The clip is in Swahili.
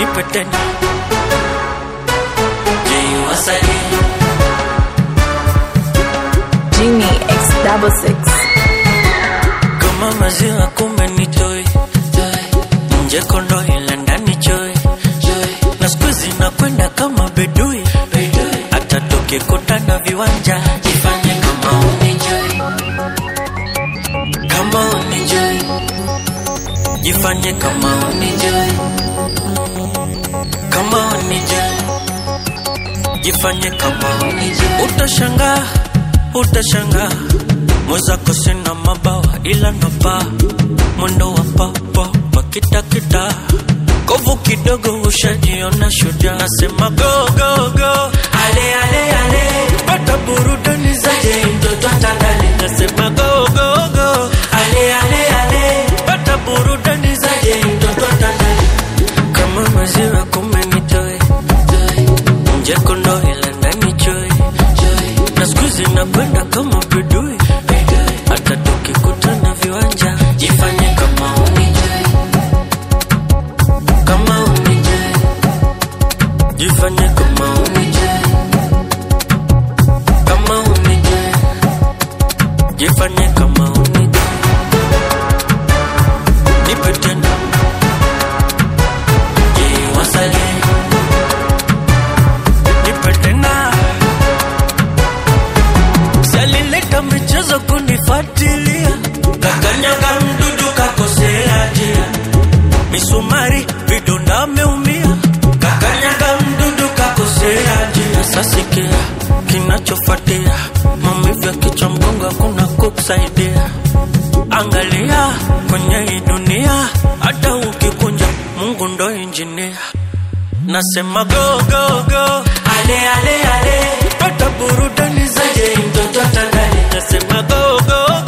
nipe tena Je, wasalie Genie X double six. kama maziwa kumbe ni toi nje kondo ila ndani choi na siku hizi nakwenda kama bedui hata tukikutana viwanja jifanye kama unijoi kama unijoi jifanye kama unijoi kama unijoi jifanye kama unijoi utashangaa utashangaa mwenzako sina mabawa ila napa mwendo wa papa pakitakita kovu kidogo ushajiona shujaa nasema go go go ale ale ale pata burudani zaje mtoto atandale nasema go go go ale ale ale pata burudani zaje mtoto atandale kama maziwa kumbe nitoe nje kondo ila ndani choe na siku hizi nakwenda kama bedui hata tukikutana viwanja jifanye kama unijui kama unijui jifanye kama unijui kama unijui jifanye kama unijui nipe tena je wasalie nipe tena salileta michezo kunifuatilia kakanyaga mdudu kakosea njia misumari vidonda ameumia kakanyaga mdudu kakosea njia sasikia kinachofuatia maumivu ya kichwa mgongo hakuna kukusaidia angalia kwenye hii dunia hata ukikunja mungu ndo injinia nasema go go go ale ale ale pata burudani zaje mtoto atandale nasema go go